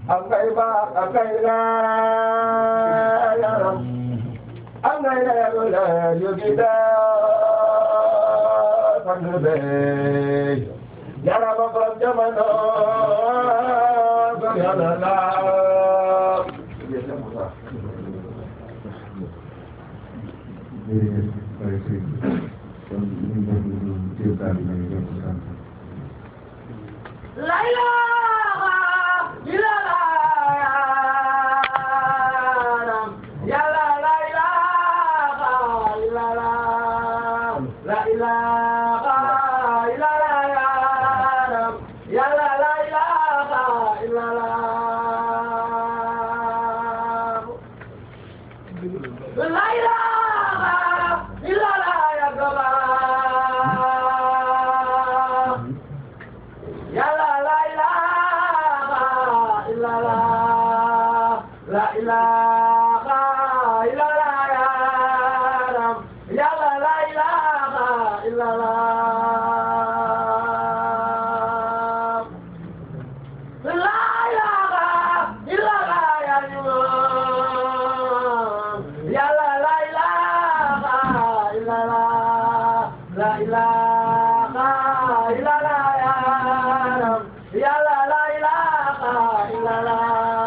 am ngay baax am ngay leeram am ngay leeru leer yu gi daa sang bey jarama borom jamono ko yàlla laa jërëjëf Baye Seydou kon ñu ngi leen di téye kàddu gi ñu ngi sant. La ilaha illallah ya la la ilaha illallah la ilaha illallah ya la la ilaha illallah La ilaha illallah ya Allah Ya la la ilaha illallah La ilaha illallah ya Ram Ya la la ilaha illallah La ilaha illallah ya Imam Ya la la ilaha illallah La ilaha illallah ya Ram Ya la la ilaha illallah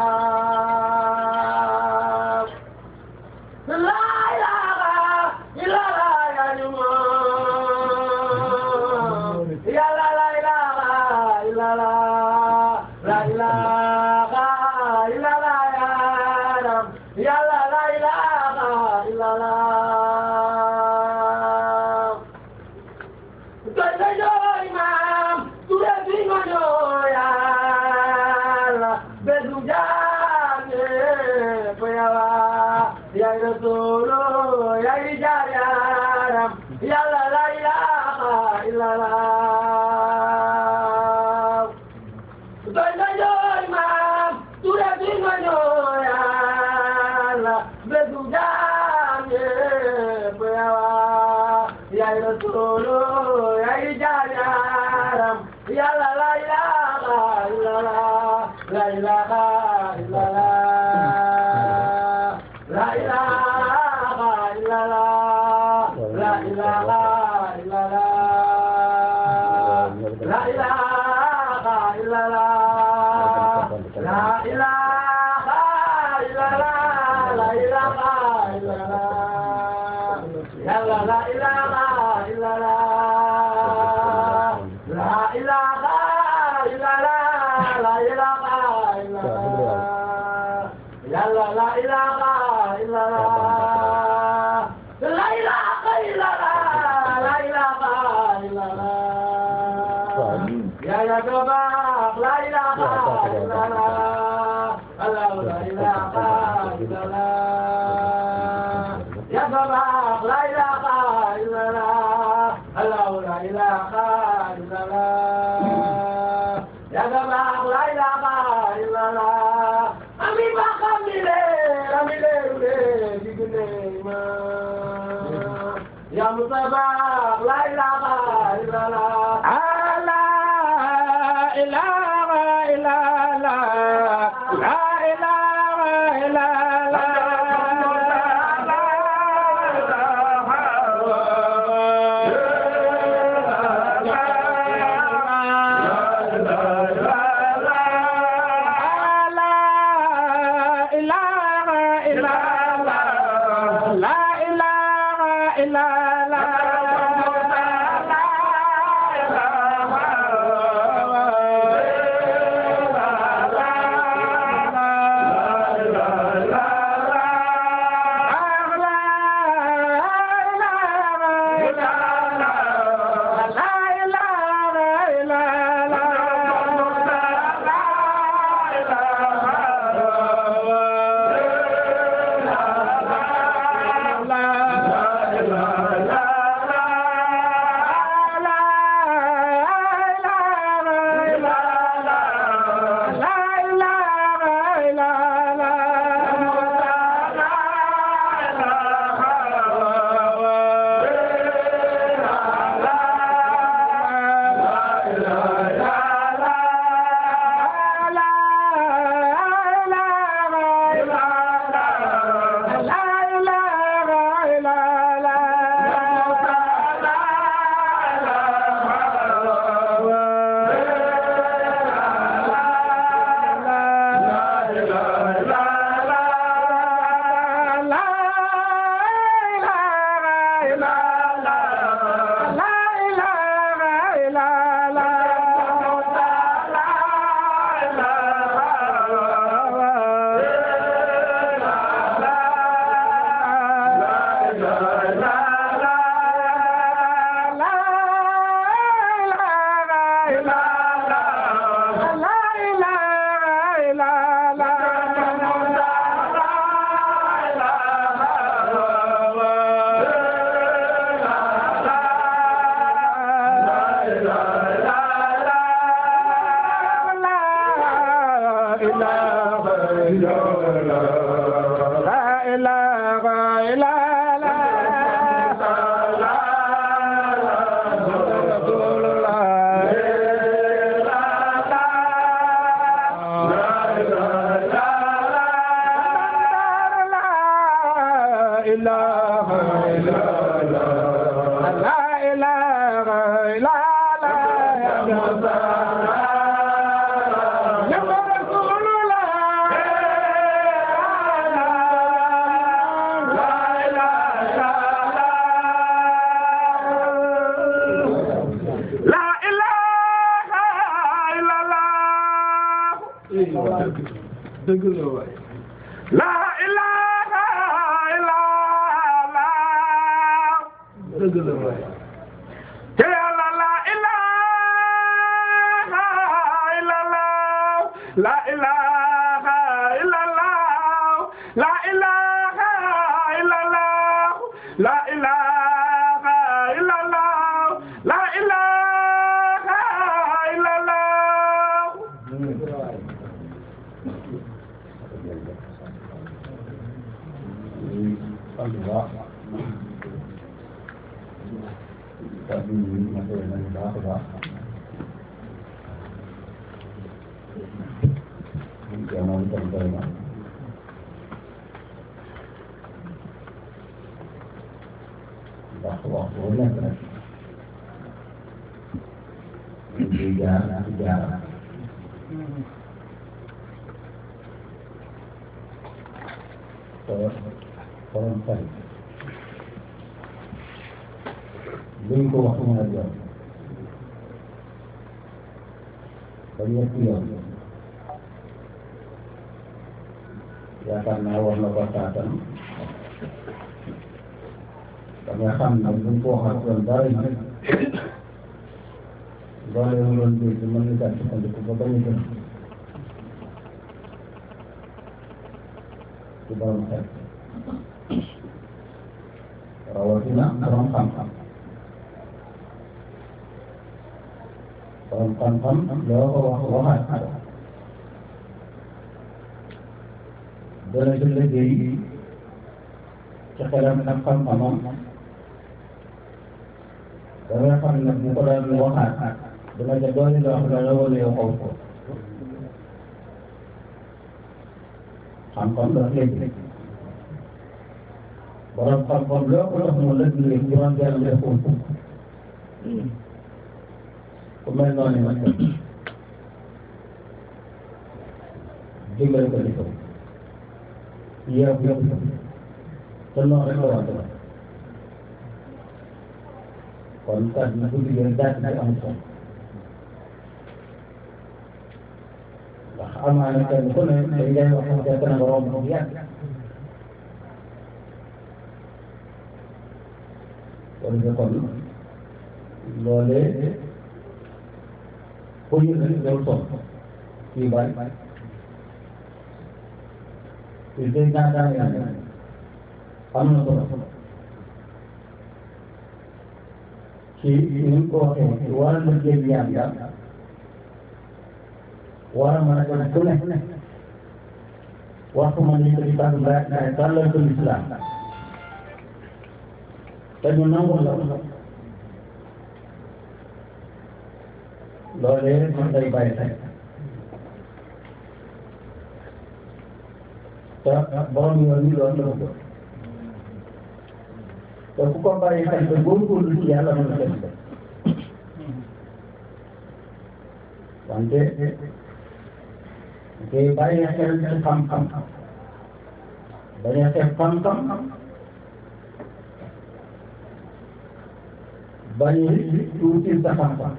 La ilaha illallah ya Imam Ya la la ilaha illallah La ilaha illallah ya Ram Ya la la ilaha illallah Doy doy doy maam ture fi nga ñoo yàlla bedu jaane ko yawa yaay rasulu yaay jaar yaaram yàlla la ilaha illallah doy doy doy maam ture fi nga ñoo yàlla bedu jaane ko yawa yaay rasulu yaay jaar yaaram yàlla la ilaha illallah la ilaha illallah la ilaha illallah la ilaha illallah la ilaha illallah la ilaha illallah la ilaha illallah yàlla la ilaha illallah la ilaha illallah la ilaha illallah yàlla la ilaha illallah la ilaha illallah la ilaha illallah ya ya gabak la ilaha illallah Allah la ilaha illallah ya gabak la ilaha illallah Allah la ilaha illallah ya gabak la ilaha illallah ami ba kamile amile ule digune ma ya mutabak la ilaha illallah La ilaha illallah La ilaha illallah La ilaha illallah La ilaha illallah la dëgg la waay la ilaha illallah dëgg la waay te yàlla la ilaha illallah la ilaha illallah la ilaha illallah la ilaha illallah la ilaha illallah sant bu baax kàddu yi matériel nañu baax a baax ñu jamono itam doy na ndax waxtu bu nekk rek ñu ngi jaar ci jaar te borom xel luñ ko wax mën a doon ba ñetti yoon yaakaar naa war na ko taatan da nga xam ne buñ ko waxal doon dara yi loolu mu doon dégg mën na caa sukkandiku ba bañ a gën ci borom xel rawatina borom xam-xam borom xam-xam loo ko wax waxaat dana ci liggéey ci xelam ak xam-xamam da nga xam ne bu ko daan waxaat dana ca doole loo xam ne la wala yow xaw ko xam-xam dafa léegi borom xam-xam loo ko jox mu lëkk léegi juróom benn def ko ku mel noonu nag dimbali ko di ko yëpp yëpp te noonu rek la war a def kon kat na guddi gi daal di amul solo ndax amaana kenn ku ne dañ lay wax fekk na borom bu yàgg kon de kon loolee pour ñu ne loolu sonn fii bari fii day naa daan yaa am na solo ci ni mu ko waxee war a liggéey yàlla war a mën a dem ku ne waxtu ma ni ko di tàgg mbaa naa tàllal ko lislaam te ñu nangu la loolee man day bàyyi xel te borom yoon yi loolu la ko te ku ko bàyyi xel te góorgóorlu ci yàlla mën na dem wante te bàyyi xel ci xam-xam bañ a xeeb xam-xam bañ a tuuti sa xam-xam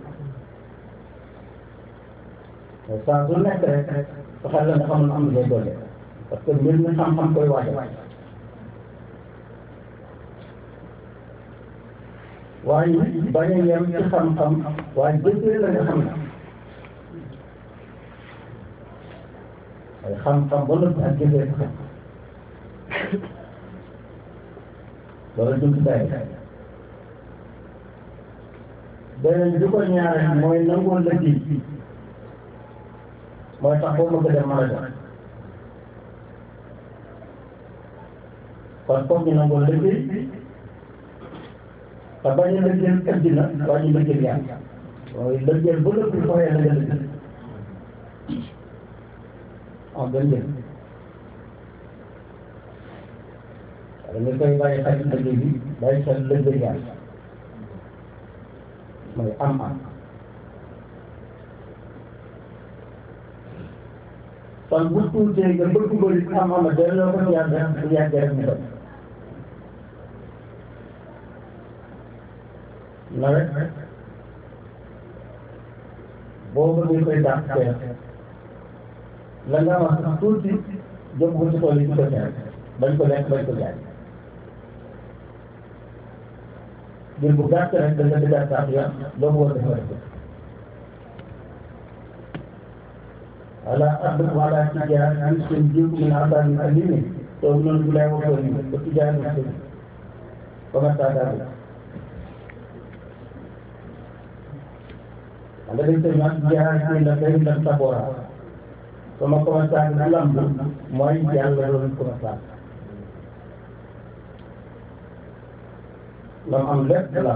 saa su nekk rek fexeel la nga xam ne am na lay doole parce que mbir mi xam-xam koy waajal waaye bañ a yem ci xam-xam waaye jëfee la nga xam ne ay xam-xam ba lépp ak jëfee sa xam loolu jumtukaay beneen bi ko ñaareel mooy nangoo la ji mooy tax foo bëgg dem mën a dem kon foog ñu nangoo liggéey te bañ a liggéeyal addina waaye ñu liggéeyal yàlla mooy liggéeyal ba lépp lu foxee la nga liggéey am benn njëriñ da nga koy bàyyi xel liggéey bi bàyyi xel liggéey yàlla mooy am am kon bu tuutee nga bëgg bëri am am delloo ko ci yàlla bu yàggee rek mu doon nawet boo bëggee koy dàq teel la nga wax tuuti jëm ko ci tool yi ci ko teel bañ ko lekk bañ ko jaay ngir bu gàtt rek da nga dëggaat sax ya loo war dafa def wala abd wala tijaar an seen jiw min asaani alimi to noonu bu lay waxoo ni ba tijaar ni seen comment ça daal anda dañ koy naan tijaar ni la day la sabora sama commencé ni lamb mooy yàlla doon commencé lam am lépp la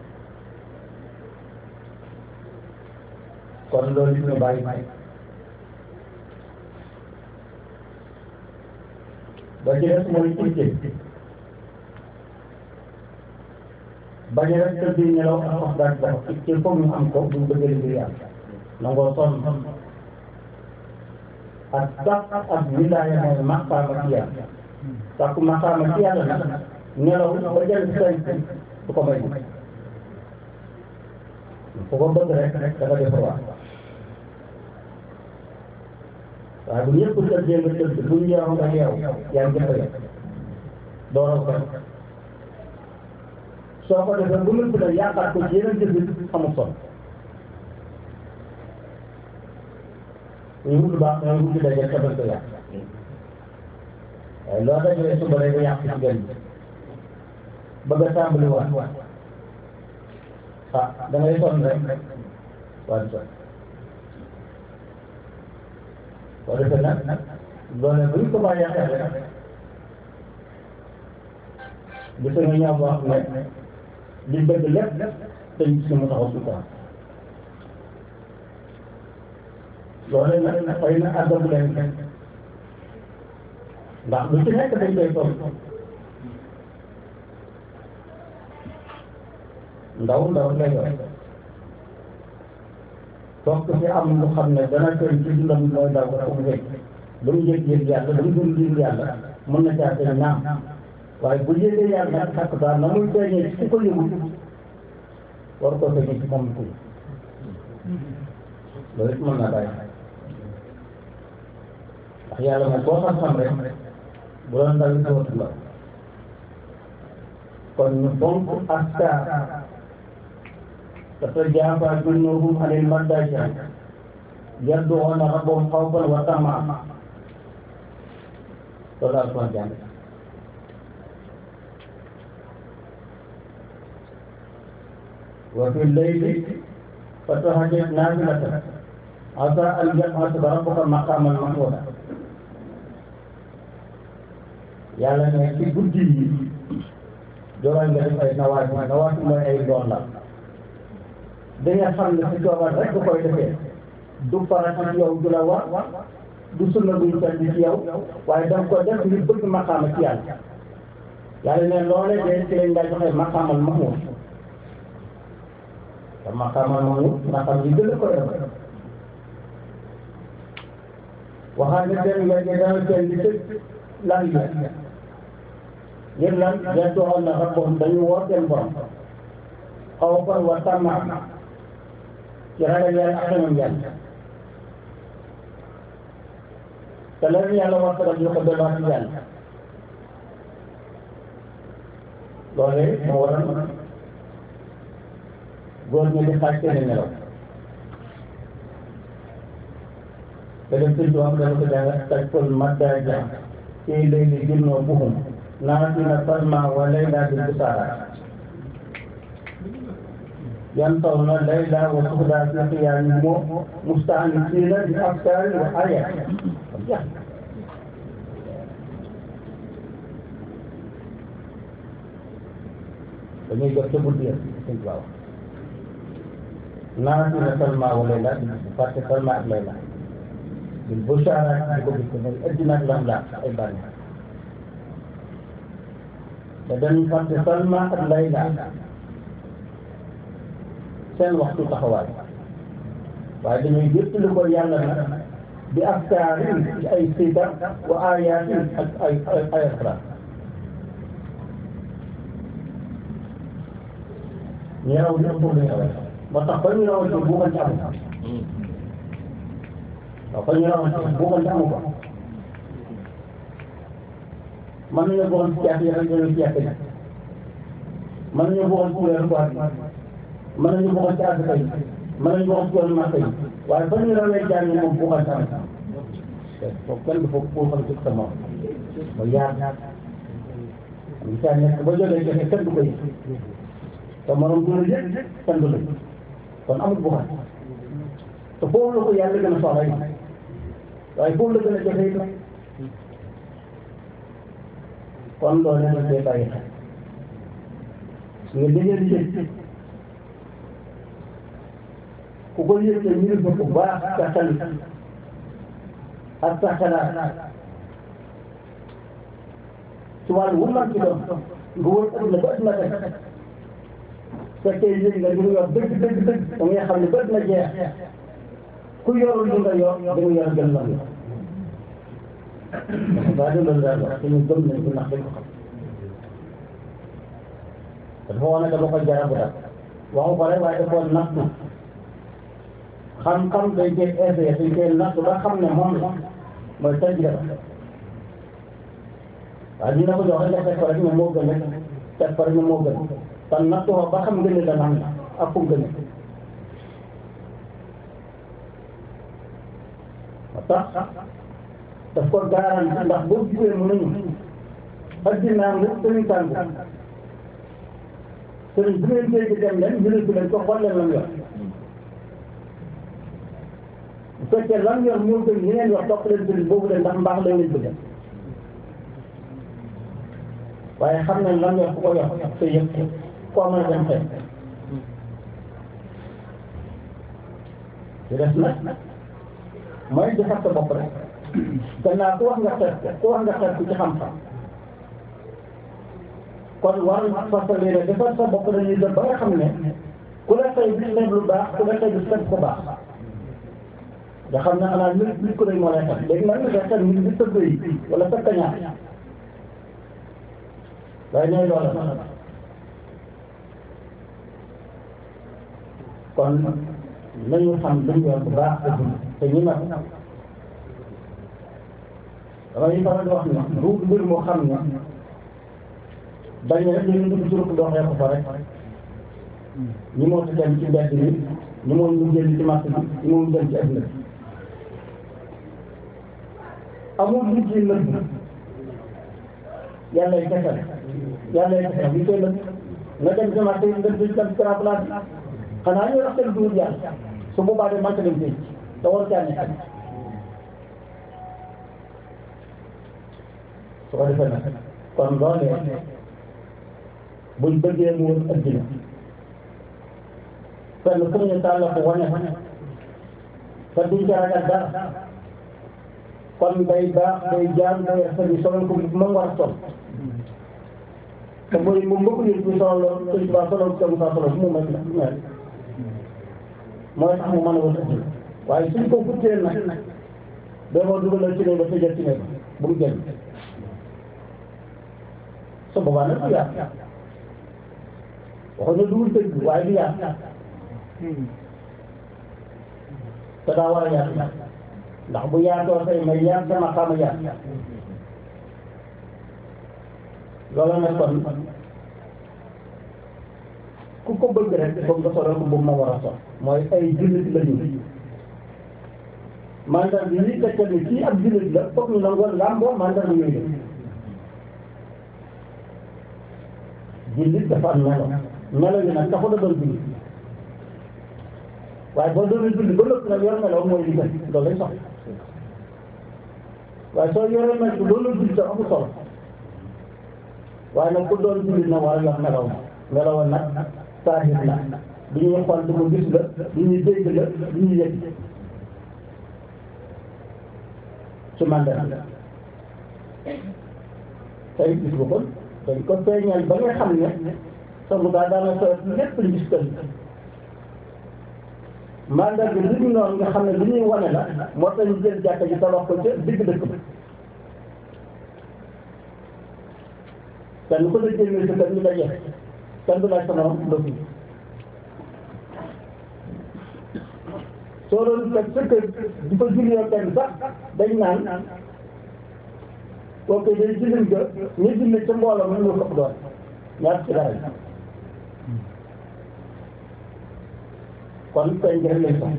kon loolu ñu bàyyi ba ci des mooy itte bañ a rek tëdd nelaw ak wax daal dafa itte foog ñu am ko bu ñu bëggee liggéey yàlla nangoo sonn ak sax ak wilaaya mooy maqaama ci yàlla sàkku maqaama ci yàlla nag nelaw ba jël say du ko may fu ko bëgg rek dafa def waa waaye bu ñëpp tëddee nga tëdd bu ñu yeewu nga yeewu yaa ngi jëfee dooroo ko soo ko defee bu lépp nag yaakaar ko ci yeneen jëf amul solo ñu wut lu baax nga wut daje tabal ko yàq waaye loo dajee suba rek nga yàq ci benn bëgg a tàmbali waat ah da ngay sonn rek waaye sonn boo defee nag loolu bu ñu ko bàyyee xel rek gis nga ñaaw boo xam ne li bëgg lépp dañ gis ne mu taxaw suñu kanam loolu nag xëy na àggagu leen ndax lu ci nekk dañ koy toll ndaw ndaw lay yor donc fi am lu xam ne dana koy ci dundam mooy daw ko mu wécc lu mu yëg yëg yàlla lu mu dund dund yàlla mën na caa seen naam waaye bu yëgee yàlla nag xakk daal na muy feeñee ci ko yëgul war koo feeñee ci moom tuuti loolu it mën naa bàyyi ndax yàlla moom boo xam-xam rek bu doon ndaw it dootu ndaw kon ñu fonk askar تتجافى جنوبهم عن المضاجع يدعون ربهم خوفا وطمعا loolu daal sama jàng وفي الليل فتهجد نافلة عسى أن يبعث ربك مقاما محمودا yàlla ne ci guddi yi joral nga def ay nawaati nawaati mooy ay doon la da nga xam ne si coobar rek du koy defee du farata ci yow du la war du sunna buñ tedd ci yow waaye da nga ko def ngir bëgg maqaama ci yàlla yàlla ne loolee de ci lañ daa joxe maqaamal mahmud te maqaamal mahmud maqaam yi gën a koy def waxaat ne seen wege dana seen di tëj lan la ngir lan yaddoon na rabbahum dañu woo seen borom xawfan wa tamaan ci ragal yàlla ak xemam yàlla te leen yàlla war ko ñu ko delluwaat ci yàlla loolee moo waral góor ñi di xaaj seen nelaw te dem sëñ doom dana ko jàng taj kol maddaja ci lay li junnoo buhum naatina salma wa layla bil busaara ينطون الليل وسهدا في قيامهم مستأنسين بأفكار وآيات dañuy jot ca guddi ya sëñ Tuubaa wax naanati na Salma wa Layla parce que Salma ak Layla bil bushara di ko gis mooy addina ak lam laa ay bànneex te dañuy fàtte Salma ak Layla seen waxtu taxawaay waaye dañuy jëttali ko yàlla nag bi aftaarin ci ay sidar wa ayatin ak ay ay ay asrar ñu raw lépp pour ñu rawee moo tax ba ñu rawee ci buuxante amu waaw ba ñu rawee ci buuxante amu ko mën nañu buuxante ci yàq yi rek dañuy ci yàq yi mën nañu buuxante ci weeru koor mën nañu buuxante ci asaka yi mën nañu buuxante ci yoonu màkk yi waaye ba ñu rawee jaam yi moom buuxante amu foofu kenn du foofu buuxante ci sa moom ba yaar am saa nekk ba jógee joxe kenn du ko yëg te morom du la yëg kenn du la yëg kon amul buxaat te foofu la ko yàlla gën a soxla yi waaye foofu la gën a jafe it kon loolu lañ koy bàyyi xel nga dëgër yëg ku ko yëg te ñu ko bu baax sa xel ak sa xalaat ci wàllu wu man ci doon nga wër adduna ba adduna teg fekkee yëg nga li mu yor dëgg dëgg dëgg da ngay xam ne ba adduna jeex ku yorul li nga yor da nga yor gën la yor daa di loolu daal wax te ñu gëm nañ ci ndax dañ ko xam te dafa wane dama ko jarabu daal waxu ko rek waaye dafa nattu xam-xam dañ koy essayé dañ koy nattu ba xam ne moom la mooy tajriba waaye dina ko jox rek nga teg ko rek ne moo gën rek teg ko rek ne moo gën kon nattu ko ba xam gën la naan ak fu gën moo tax daf ko garanti ndax boo gisee mu nañu addinaa nga sëriñ tàngu sëriñ bu ngeen dégg dem leen ñu ne leen ko xool leen lam yor bu fekkee lam yor moo gën ñi ngeen wax topp leen sëriñ boobu de ndax mbaax lay leen bëgg waaye xam nañ lam yor ku ko yor te yëpp koo mën a dem xëy ci des nag mooy di fàtte bopp rek gannaaw ku wax nga xeet ku wax nga xeet ku ci xam-xam kon war fasale ne defar sa bopp dañuy dem ba nga xam ne ku la xëy bis nekk lu baax ku la xëy bis fekk ko baax nga xam ne xanaa nit nit ko day moo lay xet léegi nag nga xet nit bi tëdd yi wala sa kañaar waaye ñooy loola kon nañu xam luñ yor bu baax te ñu nag damay faral di wax ne du mbir moo xam ne dañ ne rek dañu dugg ci rukk doxee ko fa rek ñi moo ci dem ci mbedd mi ñi moo ñu jël ci marché bi ñi moo ñu dem ci adduna bi amul lu ci lëbb yàlla yi kese yàlla yi kese li koy lëbb nga dem ci marché bi nga dem ci grand place bi xanaa ñu wax seen duur yàlla su boobaa de man dem tey te war caa nekk su ko defee nag kon loolee buñ bëggee mu wër addina fenn fu ñu tàll ko wane te duñ ca ragal dara kon day baax day jaam day rafet ñu solal ko moom war a sol te mooy moom mbokku nit ñi solal lool sëñ Tuubaa solal ko Moussa solal fu mu mel mel mooy tax mu mën a wër addina waaye suñ ko futtee nag damoo dugalal ci ne ba tëjal ci ne bu mu génn su boobaa nag du yaat waxuñ ne dugul dëgg waaye du yaat te daa war a yaat ndax bu yaatoo say may yaat sama xama yaat loolu nag kon ku ko bëgg rek foog nga solal ko boobu ma war a sol mooy ay jullit lañu mandat bi lii tegtal ni kii ab jullit la foog ñu nangoo làmboo mandat bi yooyu jullit dafa am melo melo yi nag taxul a doon jullit waaye boo doonee jullit ba lépp nag yor melo mooy li gën loolu lay soxla waaye soo yoree melo bu doonee jullit sax amul solo waaye nag ku doon jullit na war a yor melo melowoon nag saahir la du ñuy xool du ko gis la du ñuy dégg la du ñuy yëg ci mandal tey gis nga ko dañ ko feeñal ba nga xam ne sa mu daa daana so lépp gis ko mandal bi li ñu noonu nga xam ne li ñuy wane la moo tax ñu jël jàkka ji tabax ko ca digg dëkk ba kenn ku la jëlee sa kër ñu daje kenn du laaj sama ndox mi soo doon fekk sa kër di ko jullee kenn sax dañ naan kooku day jullit ga ñu julli ca mbooloo mu ñu ko doon ñaar ci dara kon tey njëriñ lañ sax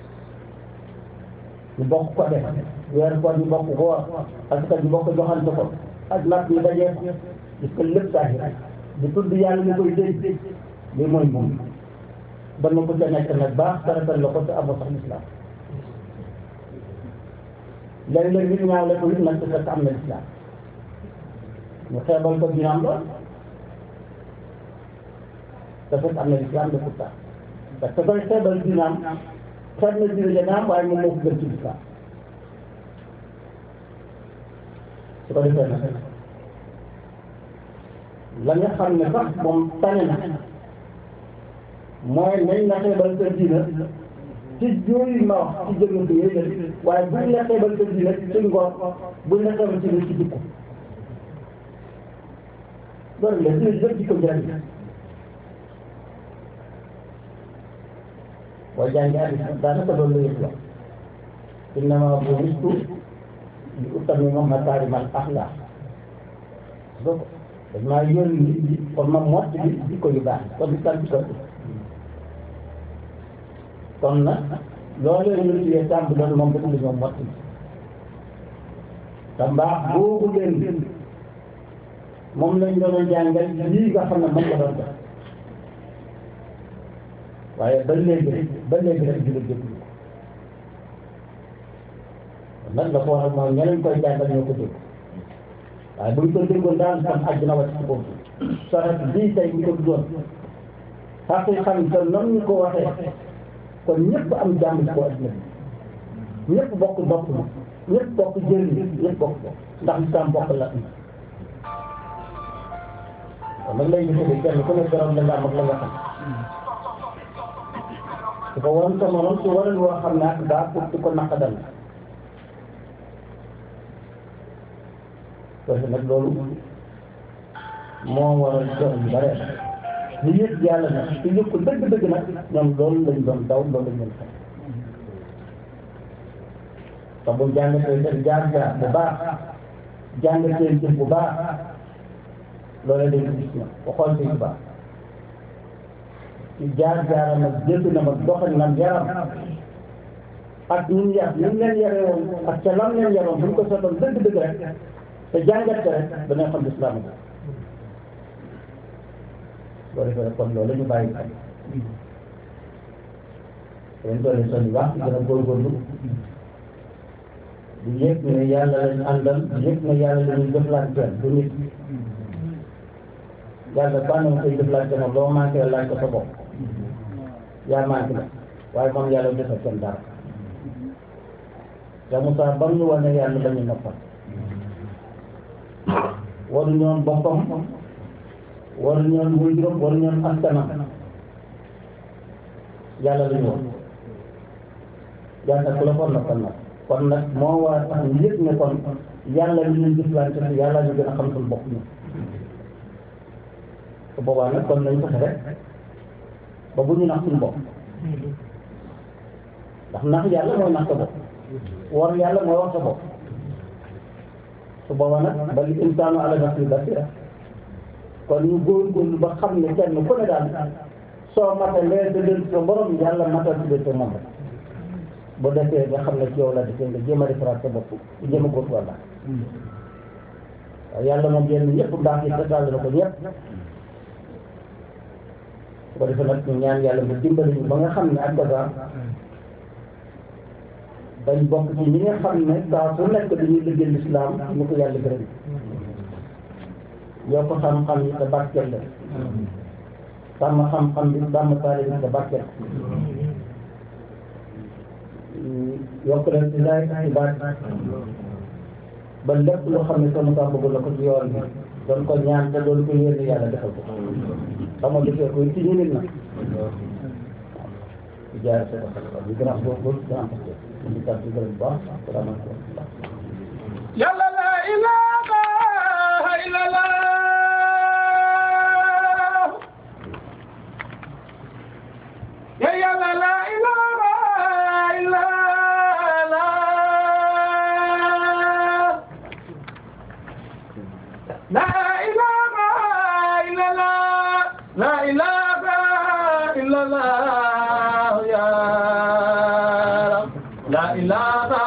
ñu bokk ko def weer ko ñu bokk ko parce que ñu bokk joxante ko ak nag ñu dajee gis nga lépp saahir di tudd yàlla ñu koy dégg lii mooy moom ba na ko ca nekk nag baax taratal la ko te amoo sax lislaam léeg-léeg nit ñaaw la ko nit nag te fekk am na lislaam ñu xeebal ko dinaam ba te fekk am na lislaam de pourtant parce que koy xeebal dinaam xeeb na dina naam waaye moom moo ko gën ci lislaam su ko defee nag la nga xam ne sax moom tane na mooy nañ la xeebal sa diina ci yooyu ma wax ci jëmm bi yooyu la waaye buñ la xeebal sa diina ci ngor buñ la xeebal ci ci jikko loolu la ci lépp jikko njëriñ boo jàngee hadiis daanaka loolu la yëpp wax innamaa bu'istu li utammima makaarimal axlaaq donc dañ maa yónni kon ma mott bi jikko yu baax kon di sant ko kon nag loolu la ñu tuddee tàmb loolu moom dafa la ñoom mott bi te mbaax boobu leen moom lañ doon jàngal lii nga xam ne moom la doon def waaye ba léegi rek ba léegi rek jullit jëpp ko nag la ko waral mooy ñeneen koy jàngal ñoo ko dégg waaye buñ ko déggoon daal tam àjjana wàcc ci boobu saret bii tey ñu ko doon xaqi xam te noonu ñu ko waxee kon ñëpp am jàmm ci ko àddina bi ñëpp bokk bokk ma ñëpp bokk jëriñ ñëpp bokk bokk ndax lislaam bokk la kon nag lay gisee kenn ku nekk borom la nga am ak la nga xam su ko waroon sa morom su waral woo xam ne ak daa pour di ko naqadal parce que nag loolu moo waral jox yu bare li yëpp yàlla nag su yëpp ko dëgg-dëgg nag ñoom loolu lañ doon daw loolu lañ doon xam te bu jàngatee seen jaar-jaar bu baax jàngatee jëf bu baax loolee dañ ko gis na ko xool si bu baax ci jaar-jaaram nag jëf na ma doxalinam yaram ak ñun yar ñu leen yare woon ak ca lam leen yaroon bu ñu ko seetoon dëgg-dëgg rek te jàngat ko rek danañ xam lislaam bi loolu defee rek kon loolu la ñu bàyyi xel dañ doole son wax gën a góorgóorlu di yëg ne yàlla lañ àndal di yëg ne yàlla la ñuy jëflanteel du nit yàlla bànn nga koy jëflante moom loo manqué laaj ko sa bopp yaa manqué na waaye moom yàlla defal kenn dara te Moussa bam ñu wane yàlla la ñu noppal waru ñoon boppam waru ñoon waajuram waru ñoon askanam yàlla la ñu wax yàlla ku la ko noppal nag kon nag moo war a tax ñu yëg ne kon yàlla li ñuy jëflante te yàlla ñu gën a xam suñu bopp ñu te boobaa nag kon nañ fexe rek ba bu ñu nax suñu bopp ndax nax yàlla mooy nax sa bopp war yàlla mooy wax sa bopp su boobaa nag bal insaanu ala nafsihi basira kon ñu góorgóorlu ba xam ne kenn ku ne daal soo matalee sa dënn sa borom yàlla matal si dënn moom rek bu defee nga xam ne ci yow la defee nga jéem a defaraat sa bopp jéem a góorgóorlu la waaye yàlla moom yenn ñëpp mbaax yi desal na ko ñëpp su ko defee nag ñu ñaan yàlla mu dimbali ñu ba nga xam ne ak gaza dañ bokk ci ñi nga xam ne saa su nekk dañuy liggéey lislaam ñu ko yàlla gërëm yoo ko xam-xam yi te barkeel la sàmm xam-xam bi sàmm taali bi nga barkeel yokk leen ci laay ci baat ba lépp loo xam ne sama kaa bëgg la ko ci yoon bi doon ko ñaan te doon ko yéene yàlla defal ko xam nga defee koy ci ñu nit na di jaare sa ko di gën a góorgóorlu gën a am di sant di gërëm bu baax salaamaaleykum yàlla la ilaha illallah ya yàlla la ilaha illallah la ilaha illallah la ilaha illallah ya Rab la ilaha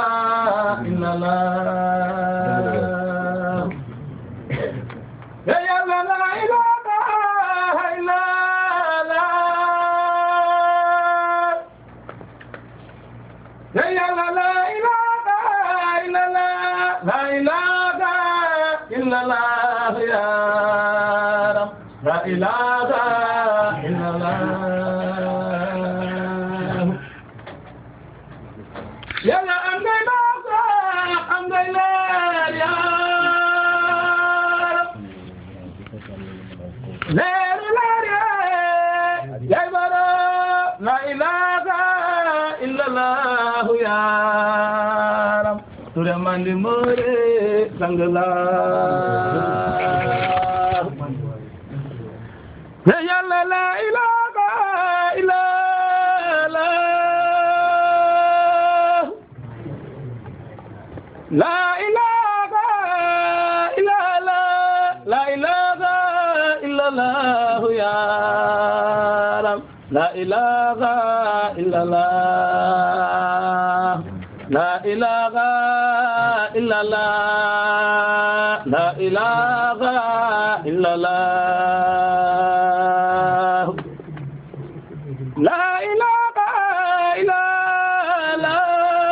illallah ya yàlla la ilaha illallah ya yàlla la ilaha illallah la ilaha illallah ya Rab la ilaha illallah yàlla am ngay baax am ngay leer yaa leeru leer yaa yaay bara la ilaha illallah yaaram ture mandi more sangla ya yàlla la ilaha illallah La ilaha illallah La ilaha illallah ya Rab La ilaha illallah La ilaha illallah La ilaha illallah La ilaha illallah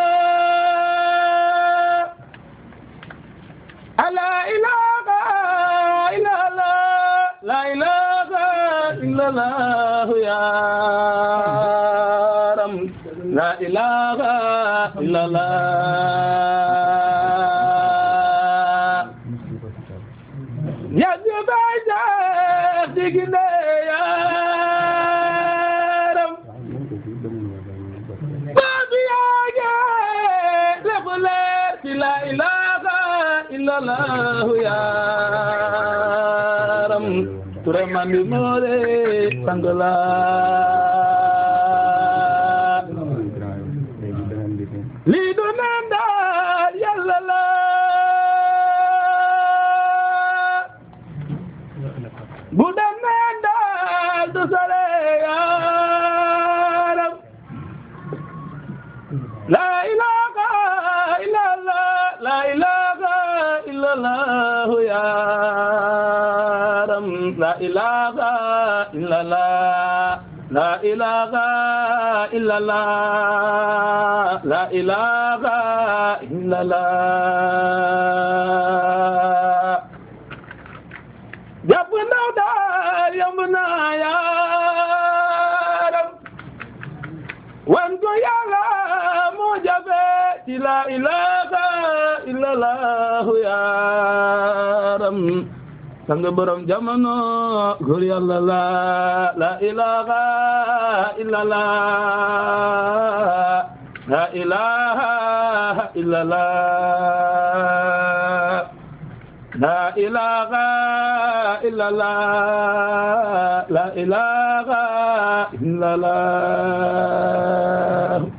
La ilaha illallah La ilaha illallah ya Ram La ilaha illallah Ya Jubaja digine ya Ram Babi ya lebule la ilaha illallah ya Ram ture mandi more sangla li do nanda yalla la bu dem nanda du sare ya Ram La ilaha illallah La ilaha illallah ya Ram La ilaha illallah La ilaha illallah La ilaha illallah Jàpp ndaw daal yomb na ya Ram wan ko yàlla moo jafe ci la ilaha illallah yaaram sang borom jamono góor yàlla la la ilaha illallah la ilaha illallah la ilaha illallah la ilaha illallah